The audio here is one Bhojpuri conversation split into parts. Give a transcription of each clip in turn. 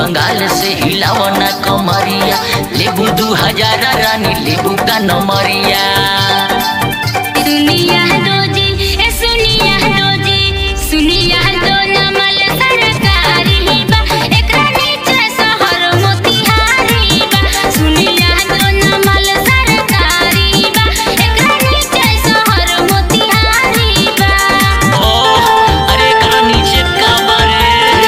बंगाल से हिलावना कमरिया लेबू दू हजार रानी लेबू का नमरिया सुनिया दोजी ए सुनिया दोजी सुनिया दो नमल सरकारी बा एकरा नीचे शहर मोतिहारी बा सुनिया दो नमल सरकारी बा एकरा नीचे शहर मोतिहारी बा ओह अरे एकरा नीचे का बारे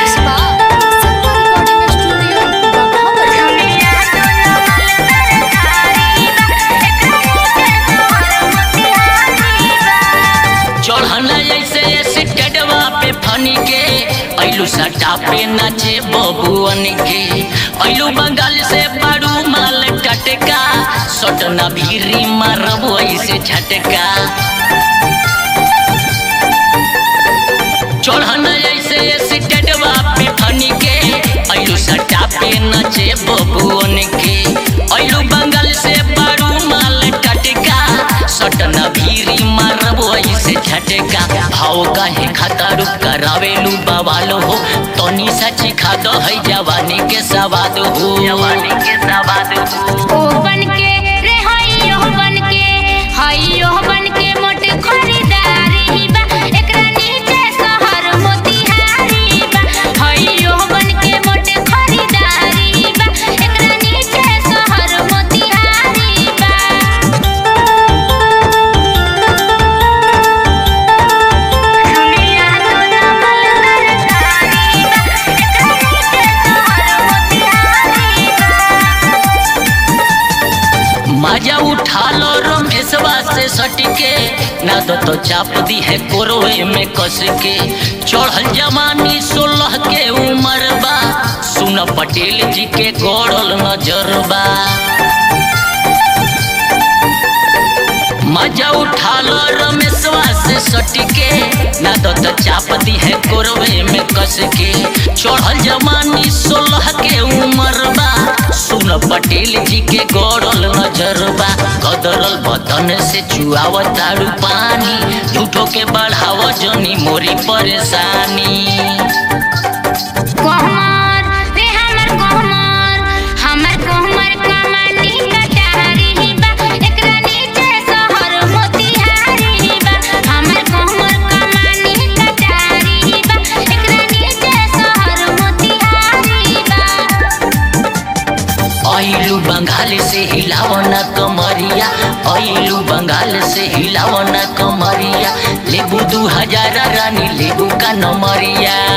सुनिया दो नमल सरकारी बा एकरा नीचे शहर मोतिहारी बा चढ़ना ऐसे स्टेडवा पे फनी के ऐलू सटा पे नाचे बबुअन के ऐलू बंगाल से बारू माल टटका सटना भीरी मारब ऐसे झटका चढ़ना ऐसे स्टेडवा पे फनी के ऐलू सटा पे नाचे बबुअन के ऐलू बंगाल से बारू माल टटका सटना भीरी मारब ऐसे झटका भाव काहे खतर करावेलू बवाल हो तनी सची खाद है जवानी के सवाद हो जवानी के सवाद हो ओ बनके रे हइयो बनके हइयो बनके मोट खरीदारी बा एकरा नीचे शहर मोतिहारी बा हइयो बनके मोट खरीदारी बा एकरा नीचे शहर मोतिहारी बा सुनिया तो नमल सरकारी बा एकरा नीचे शहर मोतिहारी बा मजा उठा लो रमेशवा से सटके ना दो तो चाप दी है कोरोए में कस के चढ़ल जवानी सोलह के उम्र बा सुन पटेल जी के गौड़ल नजरबा मजा उठा लो रमेशवा से सटके ना दो तो चाप दी है कोरवे में कस के चढ़ल जवानी सोलह के उम्र बा सुन पटेल जी के गौरल नजरबा कदरल बदन से चुआव तारू पानी झूठो के बढ़ाव जनी मोरी परेशानी कोहमर रे हमर कोहमर हमर कोहमर कमानी कटारी बा एकरा नीचे शहर मोतिहारी बा हमर कोहमर कमानी कटारी बा एकरा नीचे शहर मोतिहारी बा अइलू बंगाल से हिलावना कमरिया अइलू बंगाल से हिलावना कमरिया लेबू दू हजार रानी लेबू का नमरिया